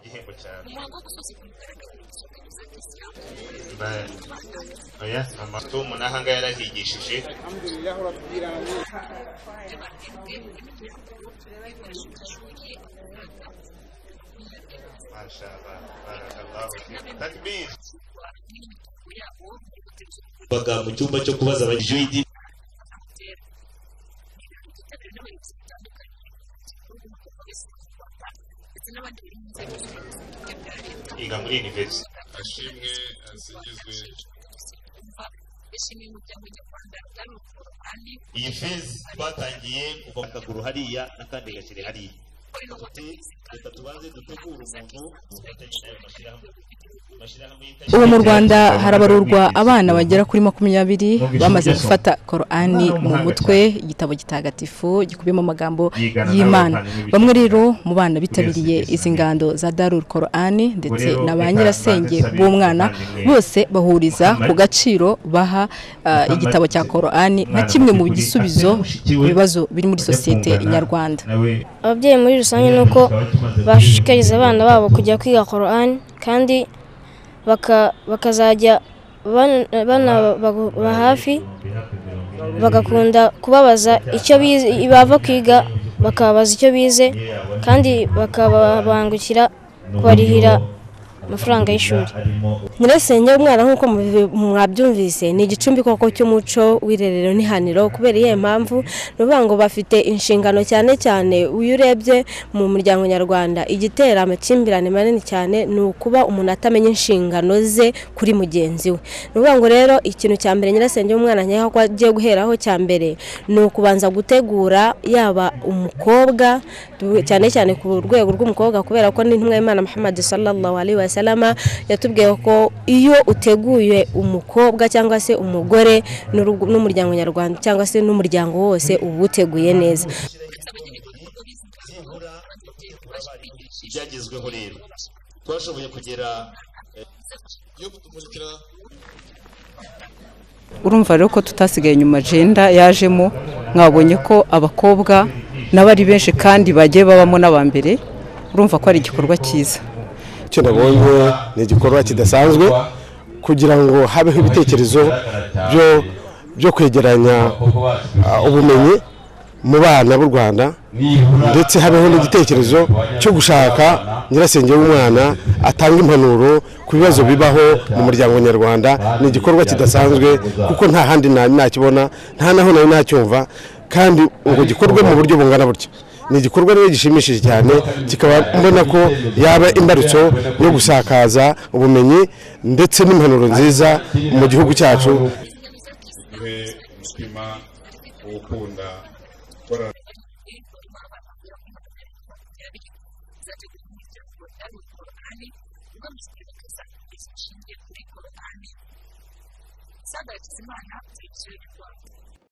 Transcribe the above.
igihembo cyane umuhango wo gusoza ku mugaragaro igisirikare cy'isilamu Bari. oya mama tom n'aha ngaha yarahigishije alhamdulillahi rabbil alamin mashallah barakallahu fik. takbir baga mu cyumba cyo kubaza abajuyidi bitabiriwe n'abayobozi batandukanye b'ubu bwoko bwese mu rwanda ndetse n'abandi bari mu nzego z'ubuyobozi bwite bwa leta yiga muri universite ashimwe asingizwe bumva bishimiye umuryango nyarwanda bwari ubukungu kandi iyi fezi twatangiye kuva mu kaguru hariya n'akandi gakire hariya reka tubanze dutegure umuntu ufatanyije n'ayo mashyirahamwe amashyirahamwe yita- ubu mu rwanda harabarurwa abana bagera kuri makumyabiri bamaze gufata korani mu mutwe igitabo gitagatifu gikubiyemo amagambo y'imana bamwe rero mu bana bitabiriye izi ngando za darul korani ndetse na ba nyirasenge b'umwana bose bahuriza ku gaciro baha ah, igitabo cya korani nka kimwe mu gisubizo ku bibazo biri muri sosiyete nyarwanda ababyeyi muri rusange ni uko bashishikariza abana babo kujya kwiga korani kandi baka- bakazajya bana- banababa hafi bagakunda kubabaza icyo bize bava kwiga bakababaza icyo bize kandi bakababangukira kubarihira amafaranga y'ishuri nyirasenge umwana nk'uko mubi- mwabyumvise ni igicumbi koko cy'umuco w'irerero n'ihaniro kubera iyihe mpamvu ni ukuvuga ngo bafite inshingano cyane cyane iyo urebye mu muryango nyarwanda igitera amakimbirane manini cyane ni ukuba umuntu atamenya inshingano ze kuri mugenzi we ni ukuvuga ngo rero ikintu cya mbere nyirasenge w'umwana nkeka ko agiye guheraho cya mbere ni ukubanza gutegura yaba umukobwa du- cyane cyane ku rwego rw'umukobwa kubera ko n'intumwa y'imana muhammad sallallahu alaihi wasalama yatubwiye ko iyo uteguye umukobwa cyangwa se umugore n'urugo- n'umuryango nyarwanda cyangwa se n'umuryango wose uba uteguye neza ibyagezweho rero twashoboye kugera yo kutumurikira urumva rero ko tutasigaye inyuma jenda yajemo mwabonye ko abakobwa nabo ari benshi kandi bagiye babamo n'abambere urumva ko ari igikorwa cyiza icyo nabonye ni igikorwa kidasanzwe kugira ngo habeho ibitekerezo byo byo kwegeranya ah, ubumenyi mu bana b'u rwanda ndetse habeho n'igitekerezo cyo gushaka nyirasenge w'umwana atanga impanuro ku bibazo bibaho mu muryango nyarwanda ni igikorwa kidasanzwe kuko nta handi nari nakibona nta naho nari nacyumva kandi ngo gikorwe mu buryo bungana butya ni igikorwa rero gishimishije cyane kikaba mbona ko yaba imbarutso yo gusakaza ubumenyi ndetse n'impanuro nziza mu gihugu cyacu duhe umutima wo gukunda gukora Sandra Kizimana, Televiziyo y'u Rwanda.